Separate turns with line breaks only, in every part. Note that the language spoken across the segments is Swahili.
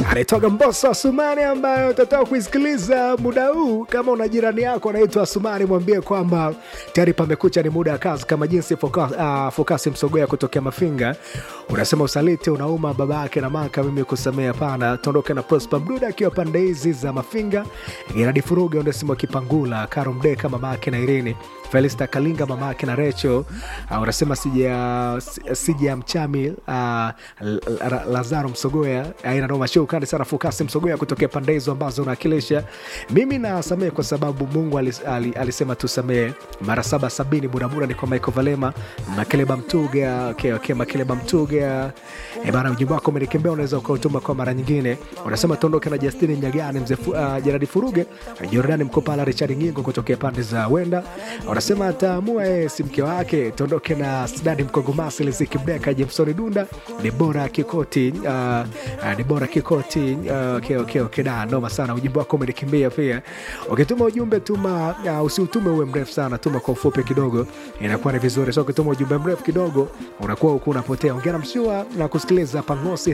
anaitwaga Mbosso Asumani ambayo utataka kuisikiliza muda huu. Kama una jirani yako anaitwa Asumani, mwambie kwamba tayari pamekucha, ni muda wa kazi, kama jinsi Fokasi uh, Fokasi Msogoya kutokea Mafinga unasema usaliti unauma baba yake na maka, mimi kusamea hapana. Tuondoke na Prosper Mduda akiwa pande hizi za Mafinga, Geradi Furuga Onesimo Kipangula, Karo Mdeka mama yake na Irini Felista Kalinga mama yake na Recho. Uh, unasema sija sija mchami uh, Lazaro Msogoya aina noma show kali sana Fokasi Msogoya kutokea pande hizo ambazo unawakilisha. Mimi nasamehe kwa sababu Mungu alis, alis, alisema tusamehe mara saba sabini. Burabura ni kwa Michael Valema Makeleba Mtuga okay, okay, Makeleba Mtuga e bana, ujumbe wako umenikembea, unaweza ukautuma kwa mara nyingine. Unasema tuondoke na Justini Nyagani mzee uh, Jeradi Furuge Jordani Mkopala Richard Ngingo kutokea pande za Wenda. Unasema ataamua yeye si mke wake. Tuondoke na Sidadi Mkogomasi Liziki Mdeka Jameson Dunda Debora Kikoti uh, uh, Debora Kikoti uh, okay, okay, okay, da noma sana. Ujumbe wako umenikimbia pia. Ukituma ujumbe tuma, uh, usiutume uwe mrefu sana, tuma kwa ufupi kidogo, inakuwa ni vizuri. So ukituma ujumbe mrefu kidogo, unakuwa huku unapotea. Ongea na mshua na kusikiliza Pangosi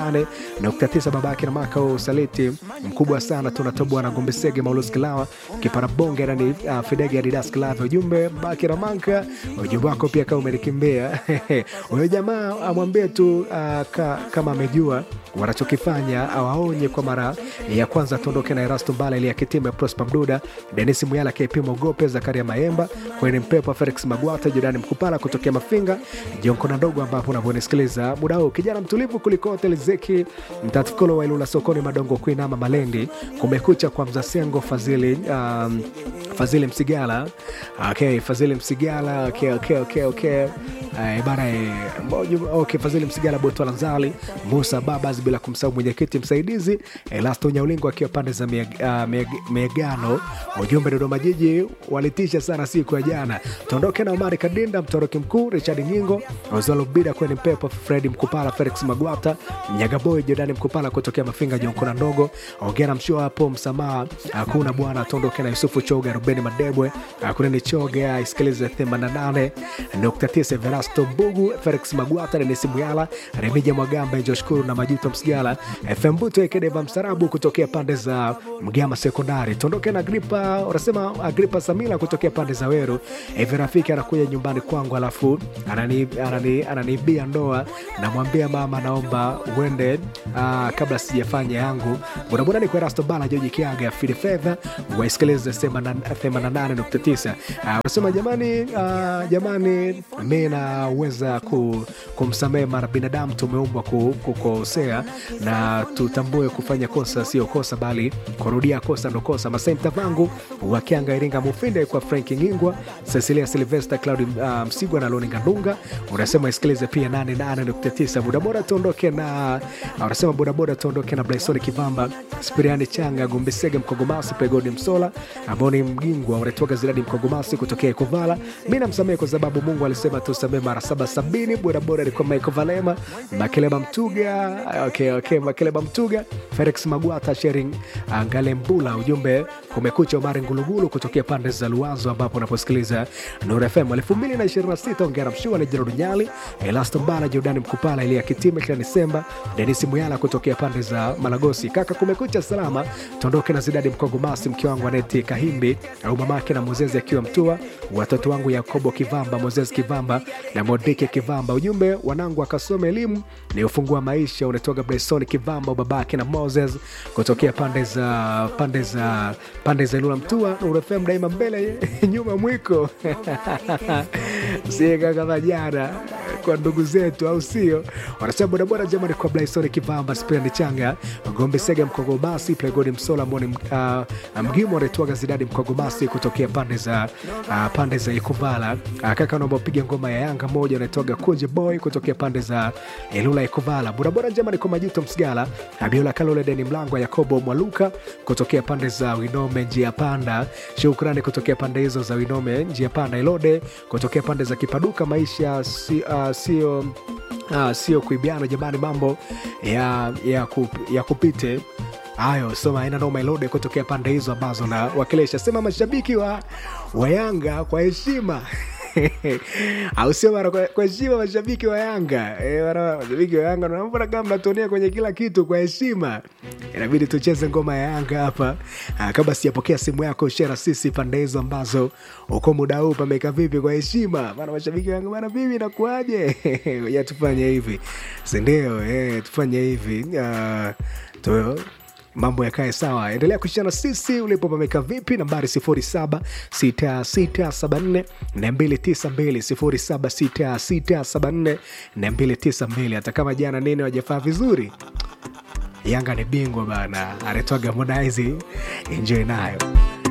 88.9 babake na maka wa usaliti mkubwa sana, tunatoboa na Gombe Sege Maulus Kilawa kipara bonge na uh, Fidege Adidas Kilawa. Ujumbe baki na manka, ujumbe wako pia kama umenikimbia huyo jamaa amwambie tu uh, ka, kama amejua wanachokifanya awaonye kwa mara ya kwanza. Tuondoke na Erasto Mbala ili akitima Prosper Mduda, Denis Muyala, KP Mogope, Zakaria Maemba, Kweni Mpepa, Felix Magwata, Jordani Mkupala kutokea Mafinga, Jonkona Ndogo, ambapo unavyonisikiliza muda huu, kijana mtulivu kuliko hotel Zeki Mtatukolo wa Ilula sokoni Madongo Kuinama Malendi, kumekucha kwa Mzasengo Fazili, um, Fazili Msigala okay, Fazili Msigala okay, okay, okay, okay. Uh, bana okay, Fazili Msigala Botwala Nzali Musa Babas, bila kumsahau mwenyekiti msaidizi Elasto Nyaulingo akiwa pande za Megano. Ujumbe Dodoma Jiji walitisha sana siku ya jana. Tuondoke na Omari Kadinda, mtoroki mkuu Richard Nyingo, Ozalo Bida kweni Mpepo, Fredi Mkupala, Felix Magwata, Mnyagaboy, Jordani Mkupala kutokea Mafinga, Jonkona Ndogo, ongea na mshua hapo, msamaha hakuna bwana. Tuondoke na Yusufu Choga, Rubeni Madebwe, hakuna ni Choga, isikilize 88.9 Verasto Mbugu, Felix Magwata, Denisi Muyala, Remija Mwagamba, Joshkuru na Majuto Msigala, FM Buto Ekedeva Msarabu kutokea pande za Mgama Sekondari. Tuondoke na Agripa, unasema Agripa Samila kutokea pande za Weru. Hivi rafiki anakuja nyumbani kwangu, alafu ananiibia anani, anani ndoa, namwambia mama, naomba uende uh, kabla sijafanya yangu. Bodaboda ni kwa Rasto Bala, Joji Kiaga, Fidi Fedha, waisikilize 88.9. Unasema uh, jamani, uh, jamani, mi naweza ku, kumsamehe mara binadamu tumeumbwa ku, kukosea na tutambue kufanya kosa sio kosa, bali kurudia kosa ndo kosa. Masai Mtavangu wakianga Iringa Mufinde kwa Frank Ngingwa, Cecilia Silvester, Claudi uh, Msigwa na Loni Ngandunga. Unasema isikilize pia 88.9 bodaboda tuondoke na unasema bodaboda tuondoke na Blaisoni Kivamba, Spiriani Changa, Gumbisege Mkogomasi, Pegodi Msola ambao ni Mgingwa unatoka Ziradi Mkogomasi kutokea Ikovala. Mi namsamehe kwa sababu Mungu alisema tusamehe mara saba sabini. Bodaboda alikuwa Michael Valema, Makeleba Mtuga okay, okay, Makeleba Mtuga, Felix Magwata, Shering Ngalembula. Ujumbe kumekucha, Omari Ngulugulu kutokea pande za Luanzo ambapo unaposikiliza Nuru FM 2026. Ongera mshua ni Jerod Nyali, Elasto Mbala, Jordani Mkupala, Elia Kitime, kila Disemba, Denisi Muyala kutokea pande za Malagosi. Kaka kumekucha salama, tuondoke na Zidadi Mkogomasi, mke wangu Aneti Kahimbi au mamake na Mozezi akiwa Mtua, watoto wangu Yakobo Kivamba, Mozezi Kivamba na Modike Kivamba. Ujumbe wanangu akasome elimu ni ufungua maisha. Unatoka Bresoni Kivamba, babake na Moses kutokea pande za pande za pande za Ilula Mtua. Urefem daima mbele nyuma mwiko sieka kama jana kwa ndugu zetu, au sio? Wanasema bodaboda jamani, kwa Blaisoni Kivamba, Spirani Changa, Gombe Sega, Mkogomasi, Plegodi Msola, Moni uh, Mgimo anaitwaga Zidadi Mkogomasi kutokea pande za uh, pande za Ikuvala. Uh, kaka naomba upige ngoma ya Yanga moja, anaitwaga Kunje Boy kutokea pande za Ilula Ikuvala. Bodaboda jamani, kwa Majuto Msigala, Abiola Kalole, Deni Mlango, Yakobo Mwaluka kutokea pande za Winome njia panda. Shukrani kutokea pande hizo za Winome njia panda. Ilode kutokea pande za Kipaduka. Maisha si, uh, sio Ah, sio kuibiana jamani, mambo ya, ya, kup, ya kupite hayo soma aina noma ilode kutokea pande hizo ambazo na wakilisha sema mashabiki wa, wa Yanga kwa heshima au sio bana? Kwa kwa heshima mashabiki wa Yanga eh, bana, mashabiki wa Yanga naona kama mnatuonea kwenye kila kitu. Kwa heshima inabidi tucheze ngoma ya Yanga hapa. Ah, Kabla sijapokea simu yako, share na sisi pande hizo ambazo uko muda huu pameka vipi? Kwa heshima bana, mashabiki wa Yanga bana, vipi inakuaje? ya tufanye hivi, si ndio? Eh, tufanye hivi Ah, tu mambo yakae sawa. Endelea kushana sisi ulipo pameka vipi, nambari 076674 292 076674 hata kama jana nene wajafaa vizuri. Yanga ni bingwa bana, anatoa Harmonize, enjoy nayo.